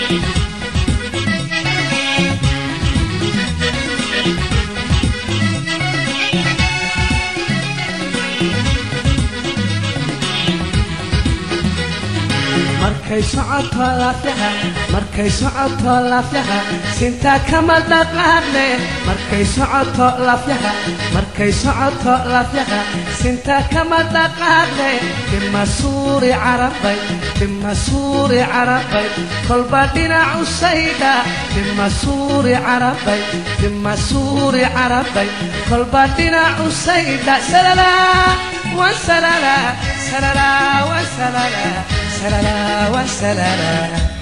markay socoto laafyaha markay socoto laafyaha sinta kama dhaqaaqle markay socoto laafyaha markay socoto laafyaha sinta kama dhaqaaqle bimasuuri carabay bimasuuri carabay kolba dhinacu saydha bimasuuri carabay bimasuuri carabay kolba dhinacu saydha salala wasalala salala wasalala salala wasalala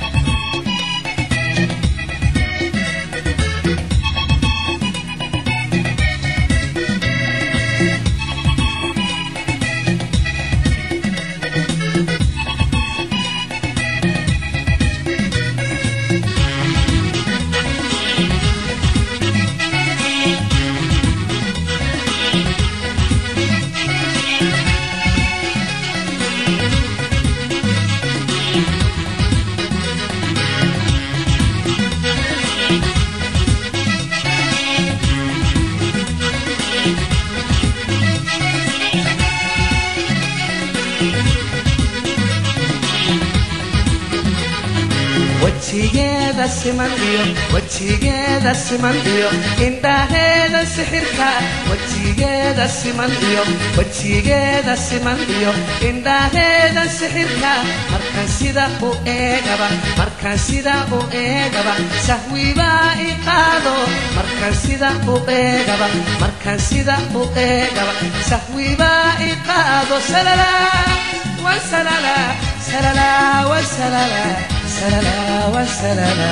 wejigeeda siman iyo wejigeeda siman iyo indhaheeda sixirka wejigeeda siman iyo wejigeeda siman iyo indhaheeda sixirka markaan sida u eegaba markaan sida u eegaba sahwibaa i qaado markaan sida u eegaba markaan sida u eegaba sahwibaa i qaado salala wasalala salala wasalala salala wasalala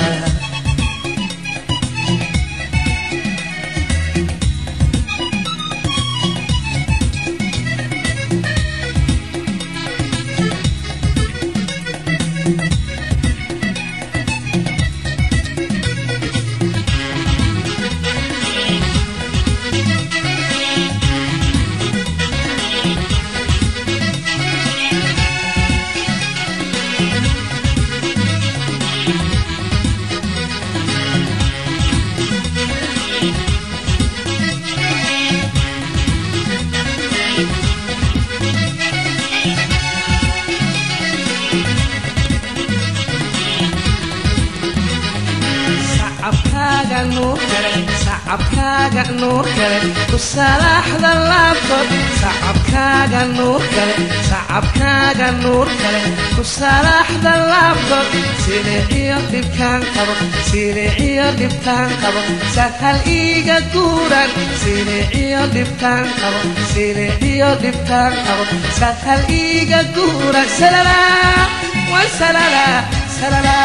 sacabkaaga nuur kale sacabkaaga nuur kale ku salaaxda laabtood sacabkaaga nuur kale sacabkaaga nuur kale ku salaaxda laabtood siliciyo dhibkaan qabo siliciyo dhibkaan qabo sahal iiga guuran siliciyo dhibkaan qabo siliciyo dhibkaan qabo sahal iiga guuran salala wasalala salala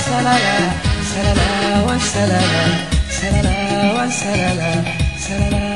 wasalala salala wasalala salala wasalala salala